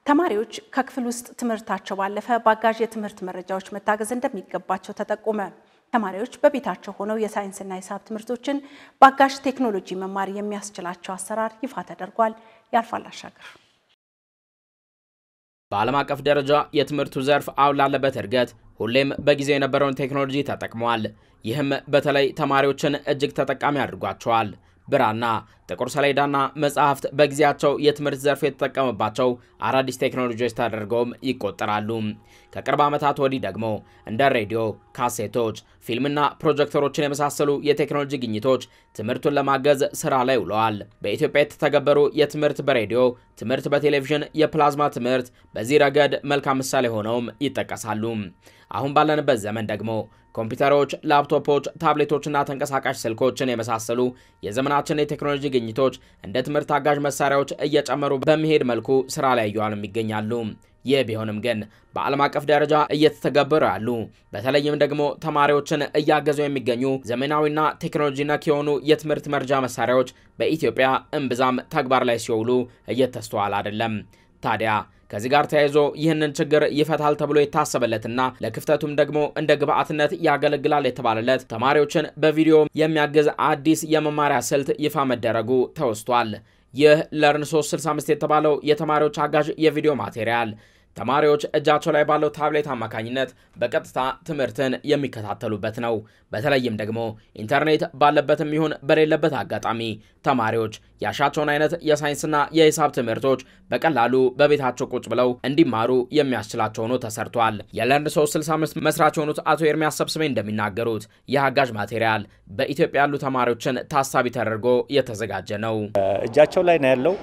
ተማሪዎች ከክፍል ውስጥ ትምህርታቸው ባለፈ በአጋዥ የትምህርት መረጃዎች መታገዝ እንደሚገባቸው ተጠቆመ። ተማሪዎች በቤታቸው ሆነው የሳይንስና ሂሳብ ትምህርቶችን በአጋዥ ቴክኖሎጂ መማር የሚያስችላቸው አሰራር ይፋ ተደርጓል። ያልፋል አሻገር በዓለም አቀፍ ደረጃ የትምህርቱ ዘርፍ አሁን ላለበት እድገት ሁሌም በጊዜው የነበረውን ቴክኖሎጂ ተጠቅመዋል። ይህም በተለይ ተማሪዎችን እጅግ ተጠቃሚ አድርጓቸዋል። ብራና፣ ጥቁር ሰሌዳና መጽሐፍት በጊዜያቸው የትምህርት ዘርፍ የተጠቀመባቸው አዳዲስ ቴክኖሎጂዎች ተደርገውም ይቆጠራሉ። ከቅርብ ዓመታት ወዲህ ደግሞ እንደ ሬዲዮ፣ ካሴቶች፣ ፊልምና ፕሮጀክተሮችን የመሳሰሉ የቴክኖሎጂ ግኝቶች ትምህርቱን ለማገዝ ስራ ላይ ውለዋል። በኢትዮጵያ የተተገበሩ የትምህርት በሬዲዮ ትምህርት በቴሌቪዥን የፕላዝማ ትምህርት በዚህ ረገድ መልካም ምሳሌ ሆነውም ይጠቀሳሉ። አሁን ባለንበት ዘመን ደግሞ ኮምፒውተሮች፣ ላፕቶፖች፣ ታብሌቶችና ተንቀሳቃሽ ስልኮችን የመሳሰሉ የዘመናችን የቴክኖሎጂ ግኝቶች እንደ ትምህርት አጋዥ መሳሪያዎች እየጨመሩ በሚሄድ መልኩ ስራ ላይ እየዋሉም ይገኛሉ። ይህ ቢሆንም ግን በዓለም አቀፍ ደረጃ እየተተገበሩ ያሉ በተለይም ደግሞ ተማሪዎችን እያገዙ የሚገኙ ዘመናዊና ቴክኖሎጂ ነክ የሆኑ የትምህርት መርጃ መሳሪያዎች በኢትዮጵያ እምብዛም ተግባር ላይ ሲውሉ እየተስተዋል አይደለም። ታዲያ ከዚህ ጋር ተያይዞ ይህንን ችግር ይፈታል ተብሎ የታሰበለትና ለክፍተቱም ደግሞ እንደ ግብአትነት ያገለግላል የተባለለት ተማሪዎችን በቪዲዮ የሚያግዝ አዲስ የመማሪያ ስልት ይፋ መደረጉ ተወስቷል። ይህ ለርን 365 የተባለው የተማሪዎች አጋዥ የቪዲዮ ማቴሪያል ተማሪዎች እጃቸው ላይ ባለው ታብሌት አማካኝነት በቀጥታ ትምህርትን የሚከታተሉበት ነው። በተለይም ደግሞ ኢንተርኔት ባለበትም ይሁን በሌለበት አጋጣሚ ተማሪዎች ያሻቸውን አይነት የሳይንስና የሂሳብ ትምህርቶች በቀላሉ በቤታቸው ቁጭ ብለው እንዲማሩ የሚያስችላቸው ሆኖ ተሰርቷል። የለርን 365 መስራች የሆኑት አቶ ኤርሚያስ ሰብስቤ እንደሚናገሩት ይህ አጋዥ ማቴሪያል በኢትዮጵያ ያሉ ተማሪዎችን ታሳቢ ተደርጎ የተዘጋጀ ነው። እጃቸው ላይ ነው ያለው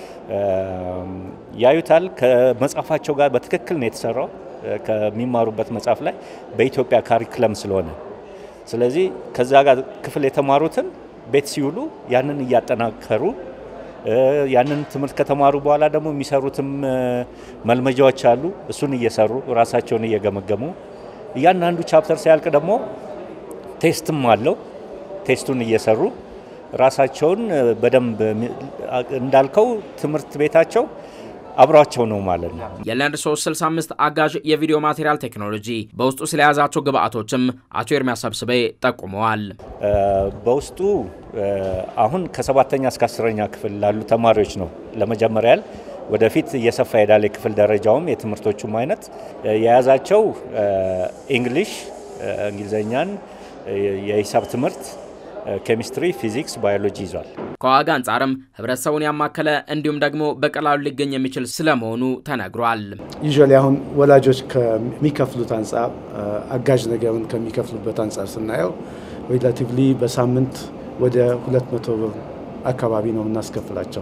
ያዩታል። ከመጽሐፋቸው ጋር በትክክል ነው የተሰራው ከሚማሩበት መጽሐፍ ላይ በኢትዮጵያ ካሪክለም ስለሆነ፣ ስለዚህ ከዛ ጋር ክፍል የተማሩትን ቤት ሲውሉ ያንን እያጠናከሩ ያንን ትምህርት ከተማሩ በኋላ ደግሞ የሚሰሩትም መልመጃዎች አሉ። እሱን እየሰሩ ራሳቸውን እየገመገሙ እያንዳንዱ ቻፕተር ሲያልቅ ደግሞ ቴስትም አለው። ቴስቱን እየሰሩ ራሳቸውን በደንብ እንዳልከው ትምህርት ቤታቸው አብሯቸው ነው ማለት ነው። የለርን 365 አጋዥ የቪዲዮ ማቴሪያል ቴክኖሎጂ በውስጡ ስለያዛቸው ግብአቶችም አቶ ኤርሚያስ ሰብስቤ ጠቁመዋል። በውስጡ አሁን ከሰባተኛ እስከ አስረኛ ክፍል ላሉ ተማሪዎች ነው ለመጀመሪያ ያህል ወደፊት እየሰፋ ሄዳል። የክፍል ደረጃውም የትምህርቶቹም አይነት የያዛቸው እንግሊሽ፣ እንግሊዝኛን፣ የሂሳብ ትምህርት ኬሚስትሪ፣ ፊዚክስ፣ ባዮሎጂ ይዟል። ከዋጋ አንጻርም ህብረተሰቡን ያማከለ እንዲሁም ደግሞ በቀላሉ ሊገኝ የሚችል ስለመሆኑ ተነግሯል። ዩዥዋሊ አሁን ወላጆች ከሚከፍሉት አንጻር አጋዥ ነገርን ከሚከፍሉበት አንጻር ስናየው ሬላቲቭሊ በሳምንት ወደ 200 ብር አካባቢ ነው የምናስከፍላቸው።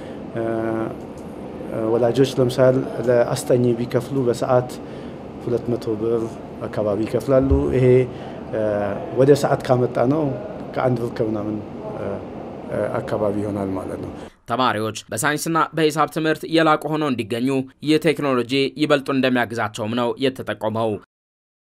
ወላጆች ለምሳሌ ለአስጠኚ ቢከፍሉ በሰዓት 200 ብር አካባቢ ይከፍላሉ። ይሄ ወደ ሰዓት ካመጣ ነው ከአንድ ብር ከምናምን አካባቢ ይሆናል ማለት ነው። ተማሪዎች በሳይንስና በሂሳብ ትምህርት የላቁ ሆነው እንዲገኙ ይህ ቴክኖሎጂ ይበልጡ እንደሚያግዛቸውም ነው የተጠቆመው።